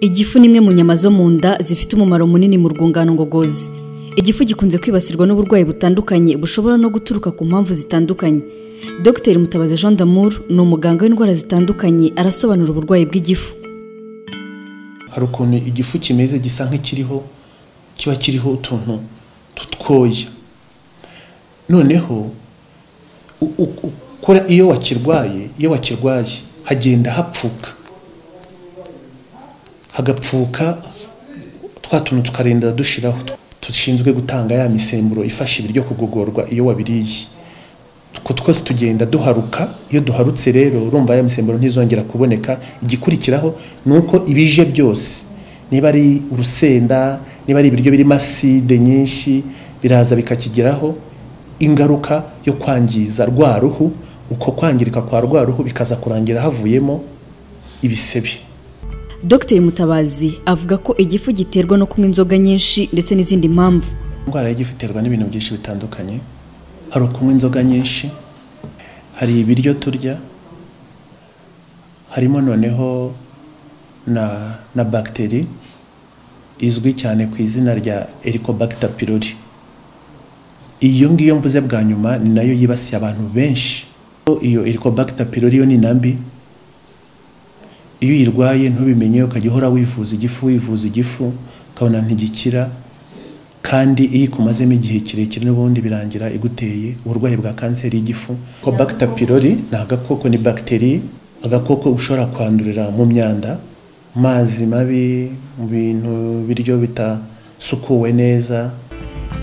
igifu ni imwe mu nyama zo mu nda zifite umumaro munini mu rwungano ngogozi igifu gikunze kwibasirwa n'uburwayi butandukanye bushobora no guturuka ku mpamvu zitandukanye dr mutabazi jean d'amour ni umuganga w'indwara zitandukanye arasobanura uburwayi bw'igifu hari ukuntu igifu kimeze gisa nk'ikiriho kiba kiriho utuntu tutwoya noneho iyo wakirwaye iyo wakirwaye hagenda hapfuka hagapfuka twa tuntu tukarenda dushiraho dushinzwe gutanga ya misemburo ifasha ibiryo kugogorwa iyo wabiriye utwo twose tugenda duharuka iyo duharutse rero urumva ya misemburo ntizongera kuboneka igikurikiraho ni uko ibije byose niba ari urusenda niba ari ibiryo birimo aside nyinshi biraza bikakigeraho ingaruka yo kwangiza rwa ruhu uko kwangirika kwa rwa ruhu bikaza kurangira havuyemo ibisebe dr mutabazi avuga ko igifu giterwa no kunywa inzoga nyinshi ndetse n'izindi mpamvu indwara y'igifu iterwa n'ibintu byinshi bitandukanye hari ukunywa inzoga nyinshi hari ibiryo turya harimo noneho na na bagiteri izwi cyane ku izina rya ericobacter pylori iyo ngiyo mvuze bwa nyuma ni nayo yibasiye abantu benshi iyo ericobacter pylori yo ni na mbi iyo uyirwaye ntubimenye ukajya uhora wivuza igifu wivuza igifu ukabona ntigikira kandi iyo ikumazemo igihe kirekire n'ubundi birangira iguteye uburwayi bwa kanseri y'igifu ko bagita pirori ni agakoko ni bagiteri agakoko ushobora kwandurira mu myanda mazi mabi mu bintu biryo bitasukuwe neza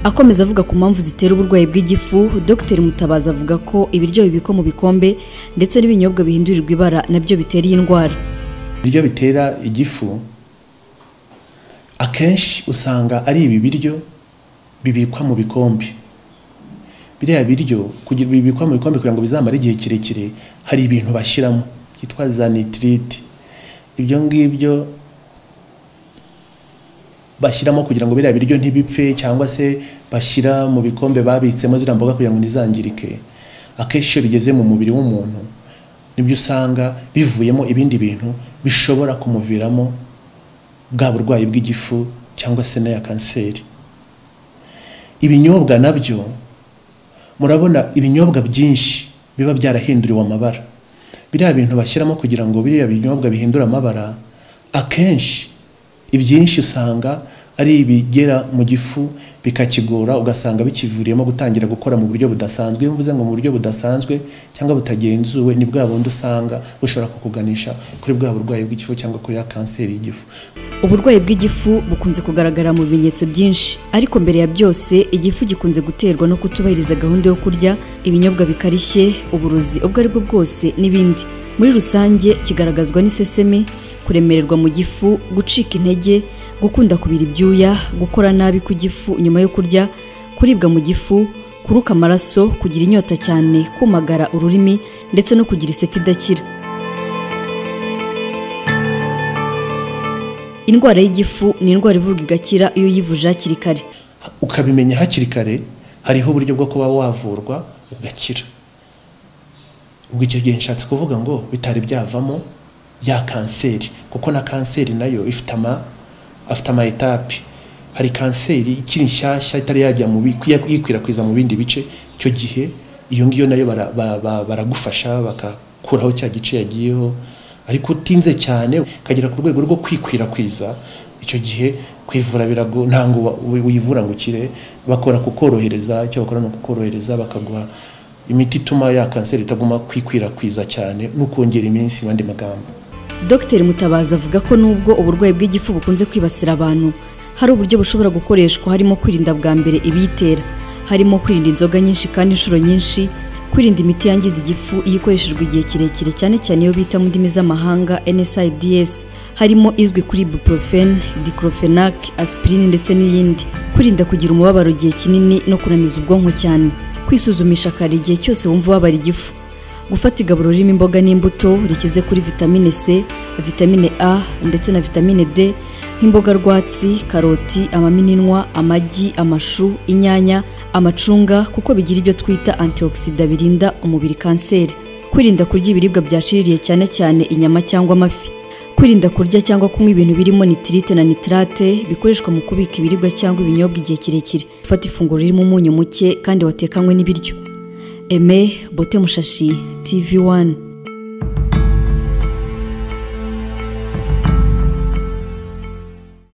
akomeza avuga ku mpamvu zitera uburwayi bw'igifu dr mutabazi avuga ko ibiryo bibikwa mu bikombe ndetse n'ibinyobwa bihindurirwa ibara nabyo bitera iyi ndwara ibiryo bitera igifu akenshi usanga ari ibi biryo bibikwa mu bikombe biriya biryo bibikwa mu bikombe kugira ngo bizamare igihe kirekire hari ibintu bashyiramo byitwa za nitiriti ibyo ngibyo bashyiramo kugira ngo biriya biryo ntibipfe cyangwa se bashyira mu bikombe babitsemo ziriya mboga kugira ngo ntizangirike akenshi iyo bigeze mu mubiri w'umuntu nibyo usanga bivuyemo ibindi bintu bishobora kumuviramo bwa burwayi bw'igifu cyangwa se n'aya kanseri ibinyobwa nabyo murabona ibinyobwa byinshi biba byarahinduriwe amabara biriya bintu bashyiramo kugira ngo biriya binyobwa bihindure amabara akenshi ibyinshi usanga ari ibigera mu gifu bikakigora ugasanga bikivuriyemo gutangira gukora mu buryo budasanzwe iyo mvuze ngo mu buryo budasanzwe cyangwa butagenzuwe ni bwa bundi usanga bushobora kukuganisha kuri bwa burwayi bw'igifu cyangwa kuri ya kanseri y'igifu uburwayi bw'igifu bukunze kugaragara mu bimenyetso byinshi ariko mbere ya byose igifu gikunze guterwa no kutubahiriza gahunda yo kurya ibinyobwa bikarishye uburozi ubwo ari bwo bwose n'ibindi muri rusange kigaragazwa n'iseseme kuremererwa mu gifu gucika intege gukunda kubira ibyuya gukora nabi ku gifu nyuma yo kurya kuribwa mu gifu kuruka amaraso kugira inyota cyane kumagara ururimi ndetse no kugira isepi idakira indwara y'igifu ni indwara ivurwa igakira iyo uyivuje hakiri kare ukabimenya hakiri kare hariho uburyo bwo kuba wavurwa ugakira ubwo icyo gihe nshatse kuvuga ngo bitari byavamo ya kanseri kuko na kanseri nayo ifite ama afite ama etape hari kanseri ikiri nshyashya itari yajya mu yikwirakwiza mu bindi bice icyo gihe iyo ngiyo nayo baragufasha bagakuraho cya gice yagiyeho ariko utinze cyane ukagera ku rwego rwo kwikwirakwiza icyo gihe kwivura birago ntabwo wivura ngo ukire bakora kukorohereza icyo bakora ni ukukorohereza bakaguha imiti ituma ya kanseri itaguma kwikwirakwiza cyane no kongera iminsi mu yandi magambo dr mutabazi avuga ko nubwo uburwayi bw'igifu bukunze kwibasira abantu hari uburyo bushobora gukoreshwa harimo kwirinda bwa mbere ibiyitera harimo kwirinda inzoga nyinshi kandi inshuro nyinshi kwirinda imiti yangiza igifu iyo ikoreshejwe igihe kirekire cyane cyane iyo bita mu ndimi z'amahanga NSAIDs harimo izwi kuri ibuprofen diclofenac aspirin ndetse n'iyindi kwirinda kugira umubabaro igihe kinini no kunaniza ubwonko cyane kwisuzumisha kare igihe cyose wumva ubabara igifu gufata igaburo ririmo imboga n'imbuto rikize kuri vitamine c vitamine a ndetse na vitamine d nk'imboga rwatsi karoti amaminwa amagi amashu inyanya amacunga kuko bigira ibyo twita antioxida birinda umubiri kanseri kwirinda kurya ibiribwa byaciririye cyane cyane inyama cyangwa amafi kwirinda kurya cyangwa kunywa ibintu birimo nitirite na nitirate bikoreshwa mu kubika ibiribwa cyangwa ibinyobwa igihe kirekire gufata ifunguro ririmo umunyu muke kandi watekanywe n'ibiryo eme bote mushashi tv wani